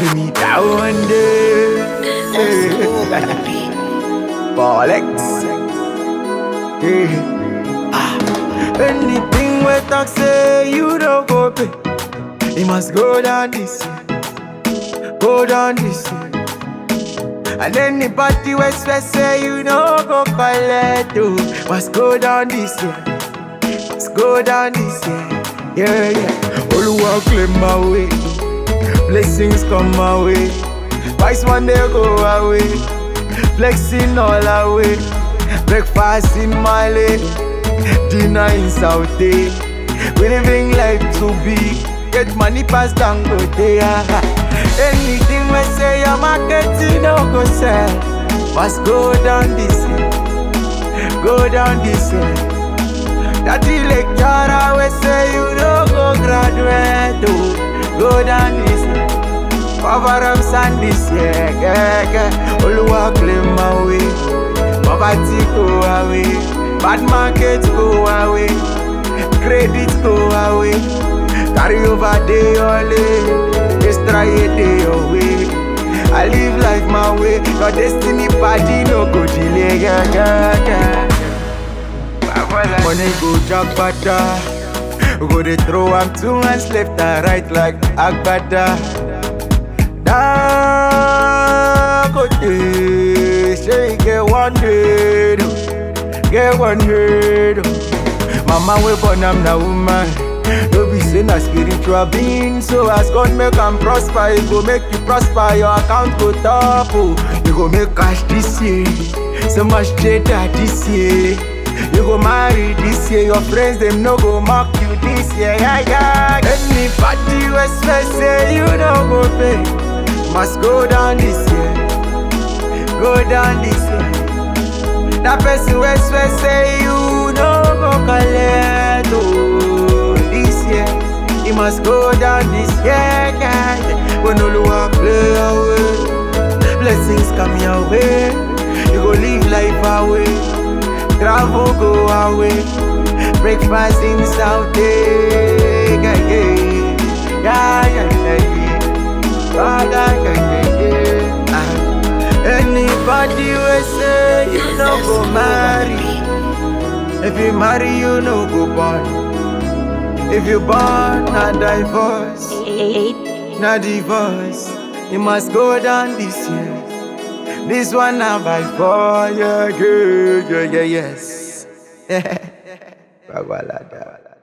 lay me down there. Bollocks. Yeah. Ah. Anything we talk say you don't go pay. It must go down this way. Go down this way. And anybody we swear say you no go collect oh. Must go down this way. Must go down this way. Yeah, yeah. Oluwa claim my way. Blessings come my way. Vice one day go away. Flexing all away. Breakfast in Mali. Dinner in Saudi. We living life too big. Get money pass down go there. Anything we say your marketing no go sell. Must go down this way. Go down this way. That the lecturer we say you no go graduate. Oh. Go down this way. Cover up sand this year. Yeah, yeah. Oluwa claim my way. Poverty go away. Bad market go away. Credit go away. Carry over day only. Extra a day away. I live life my way. Your destiny party no go delay. Yeah, yeah, yeah. Money go jackpata. We go dey throw am two hands left and right like agbada. Dangote, say you get one head, oh. get one head. oh. Mama we born am na woman. No be say na spiritual being, so as God make am prosper, He go make you prosper. Your account go top, oh. You go make cash this year, so much data this year. You go marry this year, your friends them no go mock you this year. Yeah, yeah. Anybody we swear say you no go pay, must go down this year. Go down this year. That person we swear say you no go collect oh this year. He must go down this year, yeah. When Oluwa play away, blessings come your way. You go live life away, travel go away, breakfast in Saudi, yeah, yeah, yeah, yeah, yeah, yeah. Ah, yeah, yeah, yeah, yeah. Ah. Anybody we say you no go marry. If you marry, you no go born. If you born, na divorce, na divorce. You must go down this year. This one na by fire, yeah, yeah, yeah, yes. Babalada.